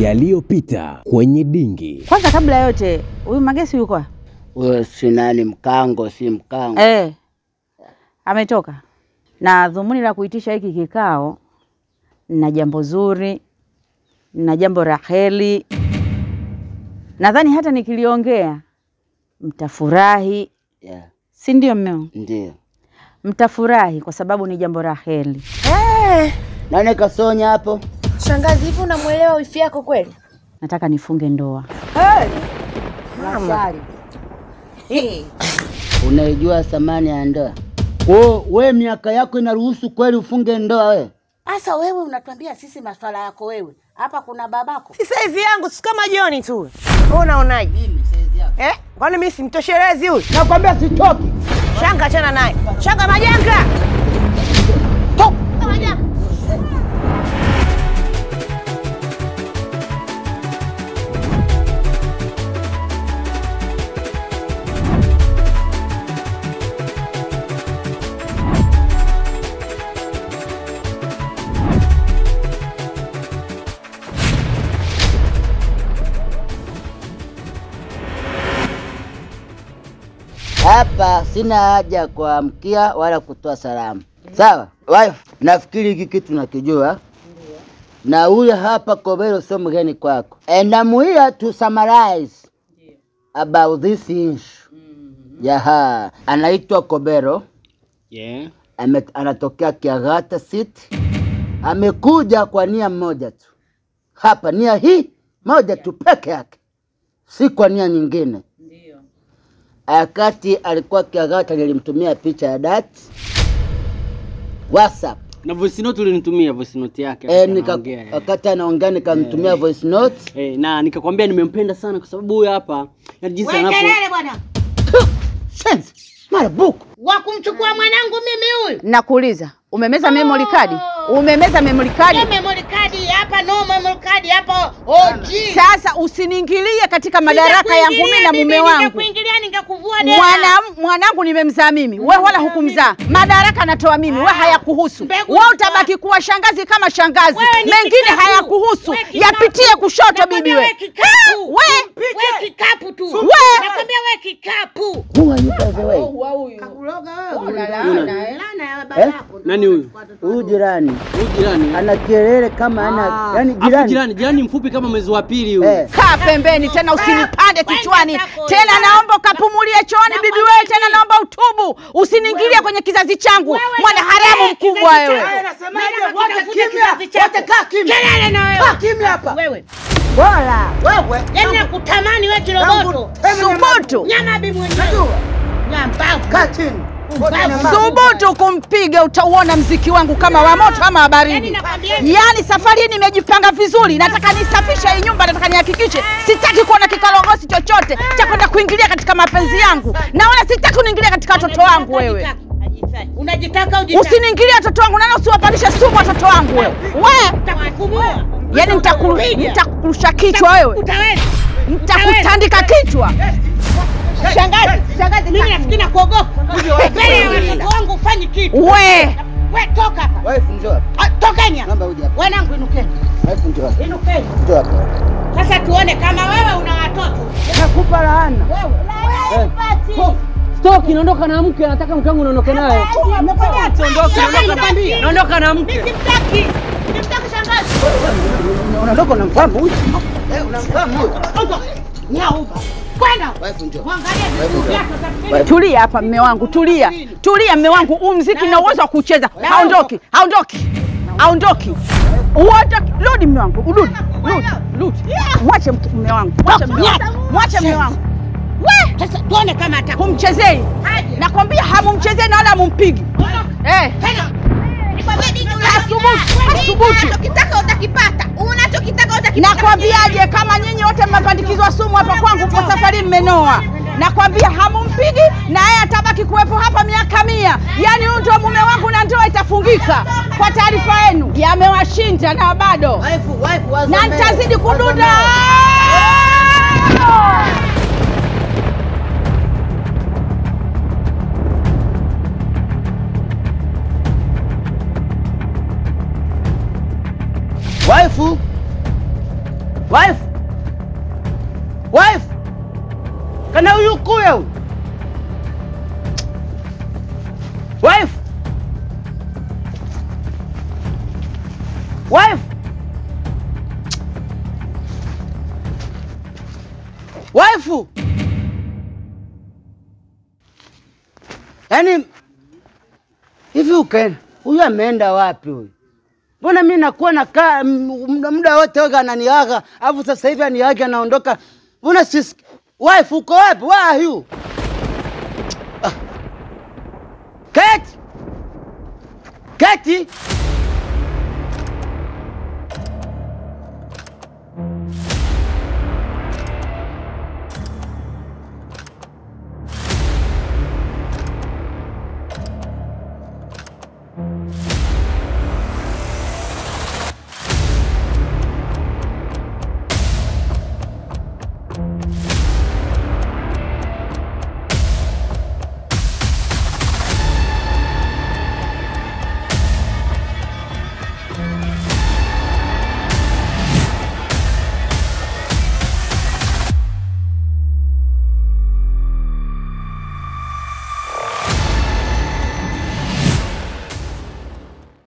yaliyopita kwenye dingi. Kwanza kabla ya yote, huyu Magesi yuko wapi? Huyo si nani, mkango si mkango. Eh, ametoka. Na dhumuni la kuitisha hiki kikao, na jambo zuri na jambo raheli, nadhani hata nikiliongea mtafurahi, Yeah, si ndio mmeo? ndio. Mtafurahi kwa sababu ni jambo raheli. Nani kasonya hapo? Shangazi, hivi unamwelewa wifi yako kweli? Nataka nifunge ndoa. Unaijua thamani ya ndoa? Wo, we miaka yako inaruhusu kweli ufunge ndoa we? Sasa wewe unatuambia sisi maswala yako wewe. Hapa kuna babako. Si saizi yangu si kama Joni tu. Wewe unaonaje? Eh? Kwani mimi simtoshelezi huyu? Nakwambia sitoki. Shanga achana naye. Shanga majanga. Hapa sina haja ya kuamkia wala kutoa salamu. Sawa wife, nafikiri hiki kitu nakijua na huyu hapa Kobero sio mgeni kwako, and I'm here to summarize about this issue. Yaha, anaitwa Kobero Yeah. ame, anatokea Kiagata City. Amekuja kwa nia moja tu hapa, nia hii moja tu peke yake, si kwa nia nyingine. Wakati alikuwa Kiagata nilimtumia picha ya dati WhatsApp Na voice note ulinitumia voice note yake. e, wakati nika, anaongea, eh. wakati anaongea nikamtumia voice note Eh, na nikakwambia nimempenda sana kwa sababu huyu hapa yani jinsi Wewe anapo kelele bwana. Shenzi, marabuku Wa kumchukua mwanangu mimi huyu. Nakuuliza, umemeza memory card? Umemeza memory card? Ye memory card hapa no memory card hapa OG. Sasa usiniingilie katika madaraka yangu mimi na mume wangu. Ningekuingilia ningekuvua dera. Mwana, mwanangu nimemzaa mimi, we wala hukumzaa. Madaraka natoa mimi, we hayakuhusu. Mbegu We zitoa. utabaki kuwa shangazi kama shangazi, Wewe ni mengine kikapu. hayakuhusu. Wewe kikapu. Yapitie kushoto, Nakwambia bibi wewe we. kikapu. Ah, we Wewe kikapu tu. We. Nakwambia wewe kikapu. who are you by the way? Lana ya baba Eh? yako. Nani huyu? Huyu jirani Huyu jirani. ana kelele kama ana yani Afu jirani jirani, jirani mfupi kama mwezi wa pili huyu. eh, kaa pembeni tena, usinipande Wewe kichwani zako, tena. zako. Naomba ukapumulie chooni, bibi Nakwambia wewe, tena hivi. naomba utubu, usiniingilie kwenye kizazi changu, Wewe mwana ni haramu wewe, mkubwa kizazi wewe. changu. Nasemaje? Mimi Wote nakutafuta kimya, kizazi chako. wote kaa kimya. Kelele na wewe. kaa kimya hapa Wewe. bora wewe Yaani nakutamani wewe kiroboto. Subutu, Nyama bi mwenyewe. Nyambavu. kaa chini Wote nyamaza. subutu kumpiga, utauona mziki wangu kama wa moto ama wa baridi. Yaani nakwambia hivi. Yaani safari hii nimejipanga vizuri, nataka nisafishe hii nyumba, nataka nihakikishe sitaki kuona kikalogosi chochote cha kwenda kuingilia katika mapenzi yangu, na wala sitaki uniingilia katika watoto wangu wewe. Unajitaka ujitaka. Usiniingilie watoto wangu, nana usiwapandishe sumu watoto wangu wewe. We, Nitakufumua. yaani nitakulu- Piga. nitakurusha kichwa wewe, Utaweza. nitakutandika kichwa. Shangazi, shangazi, mimi nafikiri nakuogopa. Mbele ya watoto wangu ufanyi kitu. We, We toka hapa. Wife njoo hapa. Ah, Tokeni hapa. Naomba uje hapa. Wanangu inukeni. Wife njoo hapa. Inukeni. Njoo hapa. Sasa tuone kama wewe una watoto. Nakupa laana. Wewe. Stoki naondoka na mke, nataka mke wangu naondoka naye. Sasa nimekwambia. Naondoka na mke. Mimi simtaki. Simtaki shangazi. Unaondoka unamfahamu huyu? Eh, unamfahamu huyu? Nyauba. Kwenda. Wife njoo. Mwangalie vitu vyako utafikiri tulia hapa mme wangu, tulia, tulia mme wangu. Huu mziki na uwezo wa kucheza, haondoki, haondoki, haondoki. Uondoki, rudi mme wangu, rudi, rudi, rudi. Mwache mke- mme wangu, mwache mme wangu, mwache mme wangu. We, Sasa tuone kama atakuwa. humchezei, nakwambia hamumchezei na wala hamumpigi. Eh, Tena. Asubuhi. Unachokitaka utakipata, unachokitaka utakipata. nakwambiaje, kama nyinyi wote mmepandikizwa sumu hapa kwangu kwa safari mmenoa, nakwambia hamumpigi na yeye atabaki kuwepo hapa miaka mia. Yaani huyu ndio mume wangu na ndoa itafungika. Kwa taarifa yenu, yamewashinda na bado Wife, wife, wazo na mbele. nitazidi Wazo kududa. mbele. Waifu, Wife. Wife. Kana huyu kuya huyu. Wife. Wife. Wife. Yaani hivi ukaenda huyu ameenda wapi huyu? Mbona mi nakuwa nakaa m- muda- muda wote waga ananiaga, alafu sasa hivi aniage anaondoka. Mbona sis wife uko wapi? Where are you? Ah. Kate! Kate!